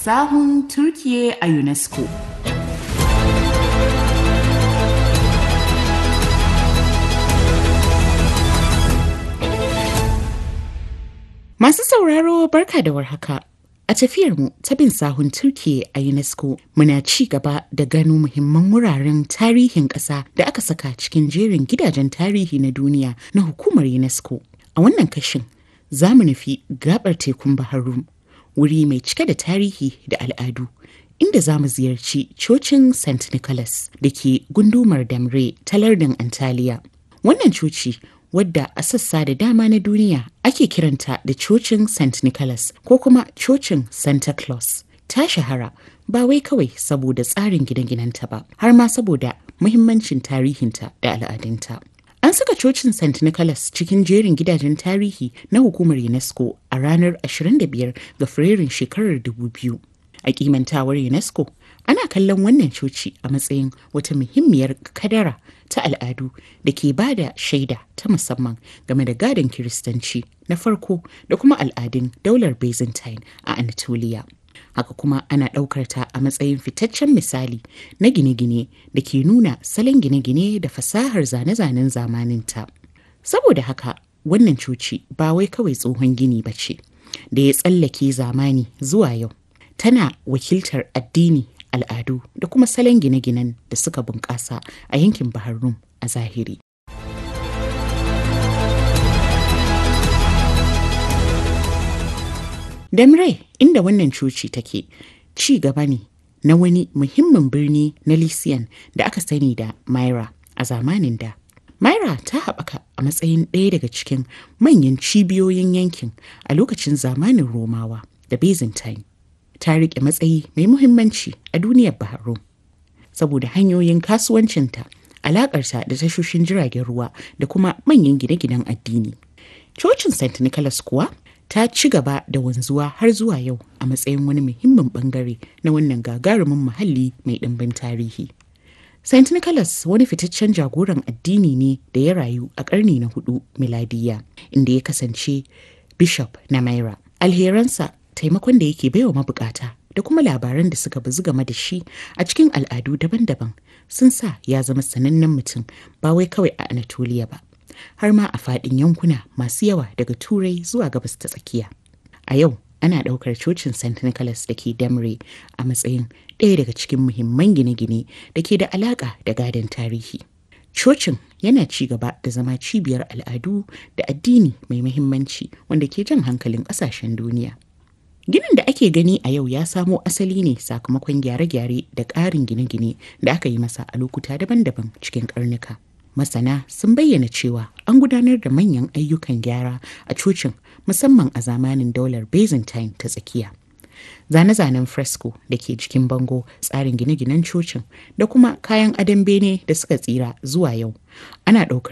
sahun Turkiye a UNESCO. Masu sauraro barka da warhaka. A tafiyarmu ta bin sahun Turkiye a UNESCO muna ci gaba da gano muhimman wuraren tarihin ƙasa da aka saka cikin jerin gidajen tarihi na duniya na hukumar UNESCO. A wannan kashin za mu nufi gabar tekun Bahar Rum, wuri mai cike da tarihi da al'adu. Inda za mu ziyarci cocin St. Nicholas da ke gundumar Damre ta lardin Antalya. Wannan coci wadda a sassa da dama na duniya ake kiranta da cocin St. Nicholas ko kuma cocin Santa Claus. Ta shahara ba wai kawai saboda tsarin gine-ginenta ba, har ma saboda muhimmancin tarihinta da al'adunta. An saka cocin St. Nicholas cikin jerin gidajen tarihi na hukumar UNESCO a ranar 25 ga Fabrairun shekarar 2000. A kimantawar UNESCO, ana kallon wannan coci a matsayin wata muhimmiyar kadara ta al'adu da ke ba da shaida ta musamman game da gadon kiristanci na farko da kuma al'adun daular byzantine a anatolia haka kuma ana ɗaukar ta a matsayin fitaccen misali na gine-gine da ke nuna salon gine-gine da fasahar zane-zanen zamaninta saboda haka wannan coci ba wai kawai tsohon gini ba ce da ya tsallake zamani zuwa yau tana wakiltar addini al'adu da kuma salon gine-ginen da suka bunƙasa a yankin Bahar Rum a zahiri. Damre inda wannan coci take ci gaba ne na wani muhimmin birni na Lysian da aka sani da Myra a zamanin da. Myra ta haɓaka a matsayin ɗaya daga cikin manyan cibiyoyin yankin a lokacin zamanin Romawa da Byzantine. ta riƙe matsayi mai muhimmanci a duniyar Bahrain saboda hanyoyin kasuwancinta, alaƙarta da tashoshin jiragen ruwa da kuma manyan gine-ginen addini. Cocin St. Nicholas kuwa ta ci gaba da wanzuwa har zuwa yau a matsayin wani muhimmin bangare na wannan gagarumin muhalli mai ɗimbin tarihi. St. Nicholas wani fitaccen jagoran addini ne da ya rayu a ƙarni na hudu miladiya inda ya kasance bishop na Myra. Alheransa taimakon da yake baiwa mabukata da kuma labaran da suka bazu game da shi a cikin al'adu daban-daban sun sa ya zama sanannen mutum ba wai kawai a Anatolia ba har ma a faɗin yankuna masu yawa daga turai zuwa gabas ta tsakiya a yau ana ɗaukar cocin st nicholas da ke damre a matsayin ɗaya daga cikin muhimman gine-gine da ke da alaƙa da gadon tarihi cocin yana ci gaba da zama cibiyar al'adu da addini mai muhimmanci wanda ke jan hankalin ƙasashen duniya Ginin da ake gani a yau ya samo asali ne sakamakon gyare-gyare da ƙarin gine-gine da aka yi masa a lokuta daban-daban cikin ƙarnuka. Masana sun bayyana cewa an gudanar da manyan ayyukan gyara a cocin musamman a zamanin daular Byzantine ta tsakiya. Zane-zanen fresco da ke jikin bango tsarin gine-ginen cocin da kuma kayan adon bene da suka tsira zuwa yau ana ɗaukar